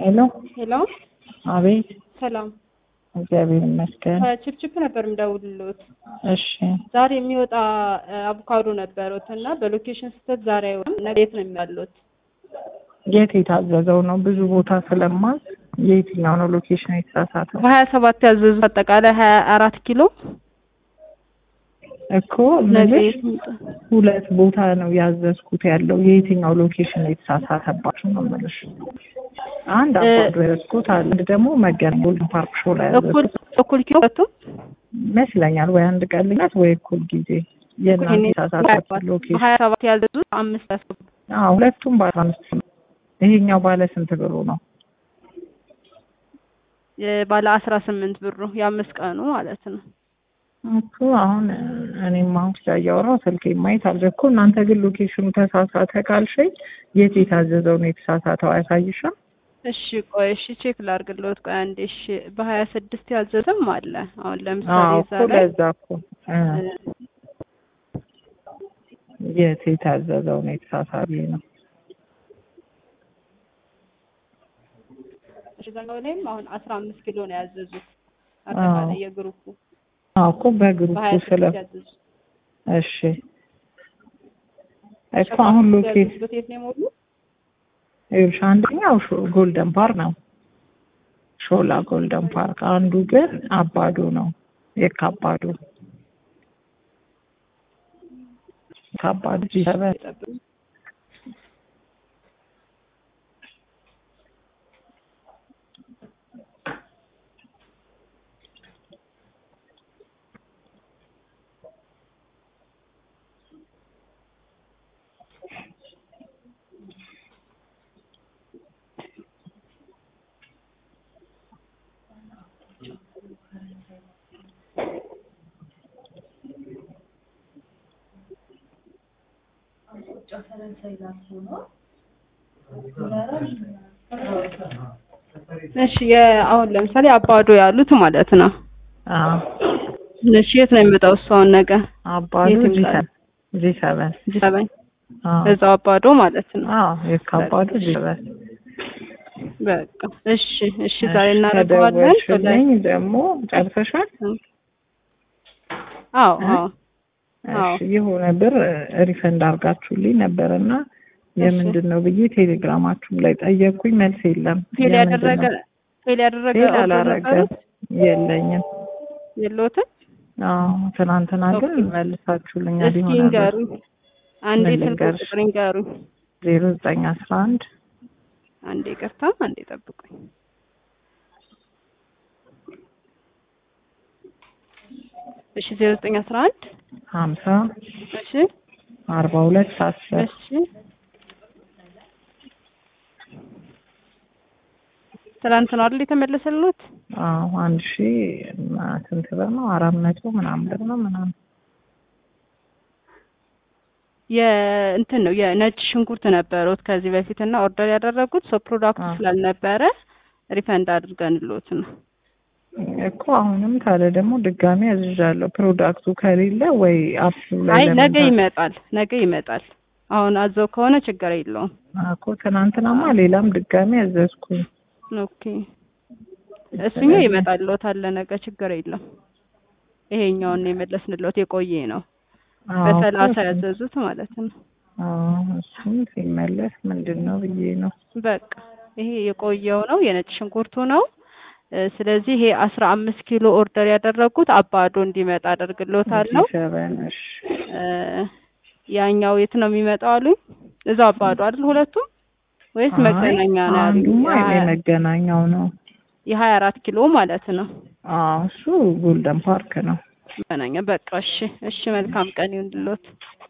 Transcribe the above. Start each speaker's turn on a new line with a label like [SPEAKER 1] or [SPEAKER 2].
[SPEAKER 1] ሄሎ
[SPEAKER 2] ሄሎ
[SPEAKER 1] አቤት
[SPEAKER 2] ሰላም
[SPEAKER 1] እግዚአብሔር ይመስገን
[SPEAKER 2] ከችፕችፕ ነበር የምደውልልዎት።
[SPEAKER 1] እሺ
[SPEAKER 2] ዛሬ የሚወጣ አቮካዶ ነበሩት እና በሎኬሽን ስህተት ዛሬ አይወጣም። ነገ የት ነው የሚያሉት?
[SPEAKER 1] የት የታዘዘው ነው ብዙ ቦታ ስለማዝ የየትኛው ነው ሎኬሽን የተሳሳተው
[SPEAKER 2] በሀያ ሰባት ያዘዙት አጠቃላይ ሀያ አራት ኪሎ
[SPEAKER 1] እኮ
[SPEAKER 2] ነገ
[SPEAKER 1] ምልሽ
[SPEAKER 2] የት ይምጣ?
[SPEAKER 1] ሁለት ቦታ ነው ያዘዝኩት ያለው የየትኛው ሎኬሽን የተሳሳተባቸው ነው የምልሽ አንድ
[SPEAKER 2] እ-
[SPEAKER 1] አባዶ ያዘዝኩት አለ አንድ ደግሞ መገናኛ ጎልደን ፓርክ ሾው ላይ
[SPEAKER 2] እኩል
[SPEAKER 1] ያዘዝኩት
[SPEAKER 2] እኩል ኪሎ ሁለቱም
[SPEAKER 1] ይመስለኛል ወይ አንድ ቀን ልዩነት ወይ እኩል ጊዜ የእናንተ የተሳሳተበት ሎኬሽን
[SPEAKER 2] በሀያ ሰባት ያዘዙት አምስት ያስገቡ
[SPEAKER 1] አዎ ሁለቱም ባለ አምስት ነው ይሄኛው ባለ ስንት ብሩ ነው
[SPEAKER 2] ባለ አስራ ስምንት ብሩ የአምስት ቀኑ ማለት ነው።
[SPEAKER 1] እኮ አሁን እኔም አሁን እያወራሁ ስልኬ ማየት አልጀ እኮ እናንተ ግን ሎኬሽኑ ተሳሳተ ካልሽኝ የት የታዘዘው ነው የተሳሳተው አያሳይሽም?
[SPEAKER 2] እሺ ቆይ እሺ ቼክ ላድርግልዎት። ቆይ አንዴ እሺ በሀያ ስድስት ያዘዘም አለ። አሁን ለምሳሌ
[SPEAKER 1] አዎ
[SPEAKER 2] እዛ
[SPEAKER 1] እኮ
[SPEAKER 2] ላይ
[SPEAKER 1] ለዛ እኮ እ የት የታዘዘው ነው የተሳሳተ ነው።
[SPEAKER 2] እዛኛው ላይም አሁን አስራ አምስት ኪሎ ነው ያዘዙት አጠቃላይ የግሩፑ
[SPEAKER 1] አዎ እኮ በግሩፑ
[SPEAKER 2] በሀያ
[SPEAKER 1] ስለ
[SPEAKER 2] ስድስት ያዘዙት
[SPEAKER 1] እሺ እኮ አሁን ሎኬት
[SPEAKER 2] ያዘዙት የት ነው የሞሉት?
[SPEAKER 1] ይኸውልሽ አንደኛው ሾ- ጎልደን ፓርክ ነው ሾላ ጎልደን ፓርክ፣ አንዱ ግን አባዶ ነው የካባዶ ካባዶ ጂሰበን
[SPEAKER 2] ይጠብቁ። እሺ የአሁን ለምሳሌ አባዶ ያሉት ማለት ነው።
[SPEAKER 1] አዎ
[SPEAKER 2] እሺ የት ነው የሚመጣው እሱ አሁን ነገ
[SPEAKER 1] አባዶ
[SPEAKER 2] የት ይመጣል?
[SPEAKER 1] ጂሰበን
[SPEAKER 2] ጂሰበን
[SPEAKER 1] አዎ
[SPEAKER 2] እዛው አባዶ ማለት ነው።
[SPEAKER 1] አዎ የካባዶ ጂሰበን
[SPEAKER 2] በቃ እሺ እሺ ዛሬ እናደርገዋለን።
[SPEAKER 1] ከደወልሽልኝ ደግሞ ጨርሰሻል?
[SPEAKER 2] አዎ አዎ አዎ።
[SPEAKER 1] እሺ የሆነ ብር ሪፈንድ አድርጋችሁልኝ ነበርና የምንድን ነው ብዬ ቴሌግራማችሁም ላይ ጠየቅኩኝ፣ መልስ የለም።
[SPEAKER 2] ፌል
[SPEAKER 1] የምንድን
[SPEAKER 2] ያደረገ
[SPEAKER 1] ነው?
[SPEAKER 2] ፌል ያደረገ
[SPEAKER 1] ፌል
[SPEAKER 2] ኦርደር
[SPEAKER 1] አላረገም፣
[SPEAKER 2] ነበሩት?
[SPEAKER 1] የለኝም።
[SPEAKER 2] የለዎትም?
[SPEAKER 1] አዎ ትናንትና ግን
[SPEAKER 2] ኦኬ።
[SPEAKER 1] መልሳችሁልኛል
[SPEAKER 2] እስኪ
[SPEAKER 1] ይሆናል።
[SPEAKER 2] ንገሩኝ። አንዴ
[SPEAKER 1] ምን
[SPEAKER 2] ስልክ
[SPEAKER 1] ልንገርሽ?
[SPEAKER 2] ቁጥር ንገሩኝ።
[SPEAKER 1] ዜሮ ዘጠኝ አስራ አንድ
[SPEAKER 2] አንዴ ይቅርታ፣ አንዴ ጠብቁኝ። እሺ ዜሮ ዘጠኝ አስራ አንድ
[SPEAKER 1] ሀምሳ
[SPEAKER 2] እሺ
[SPEAKER 1] አርባ ሁለት አስር
[SPEAKER 2] እሺ ትናንት ነው አይደል የተመለሰልዎት?
[SPEAKER 1] አዎ አንድ ሺ እና ስንት ብር ነው? አራት መቶ ምናምን ብር ነው ምናምን
[SPEAKER 2] የእንትን ነው የነጭ ሽንኩርት ነበሩት ከዚህ በፊት እና ኦርደር ያደረጉት ሰው ፕሮዳክቱ
[SPEAKER 1] አዎ።
[SPEAKER 2] ስላልነበረ ሪፈንድ አድርገንልዎት ነው።
[SPEAKER 1] እኮ አሁንም ታዲያ ደግሞ ድጋሚ አዝዣለሁ። ፕሮዳክቱ ከሌለ ወይ አፕሱ ላይ
[SPEAKER 2] አይ
[SPEAKER 1] ለምን
[SPEAKER 2] ነገ
[SPEAKER 1] ታ-
[SPEAKER 2] ይመጣል፣ ነገ ይመጣል። አሁን አዘው ከሆነ ችግር የለውም።
[SPEAKER 1] እኮ ትናንትናማ ሌላም ድጋሚ አዘዝኩኝ።
[SPEAKER 2] ኦኬ እሱኛው ይመጣልዎታል ለነገ ችግር የለም። ይሄኛውን ነው የመለስንልዎት የቆየ ነው
[SPEAKER 1] አዎ
[SPEAKER 2] በሰላሳ
[SPEAKER 1] እኮ
[SPEAKER 2] ያዘዙት ማለት ነው።
[SPEAKER 1] አዎ እሱም ሲመለስ ምንድን ነው ብዬ ነው።
[SPEAKER 2] በቃ ይሄ የቆየው ነው የነጭ ሽንኩርቱ ነው። እ፣ ስለዚህ ይሄ አስራ አምስት ኪሎ ኦርደር ያደረጉት አባዶ እንዲመጣ አደርግልዎታለሁ።
[SPEAKER 1] ሰበን እሺ
[SPEAKER 2] እ፣ ያኛው የት ነው የሚመጣው አሉኝ? እዛው አባዶ አይደል ሁለቱም ወይስ
[SPEAKER 1] አይ፣
[SPEAKER 2] መገናኛ ነው ያሉኝ?
[SPEAKER 1] አንዱማ
[SPEAKER 2] የሀያ-
[SPEAKER 1] የመገናኛው ነው።
[SPEAKER 2] የሀያ አራት ኪሎ ማለት ነው
[SPEAKER 1] አዎ እሱ ጎልደን ፓርክ ነው።
[SPEAKER 2] መገናኛ። በቃ እሺ፣ እሺ መልካም ቀን ይሁንልዎት።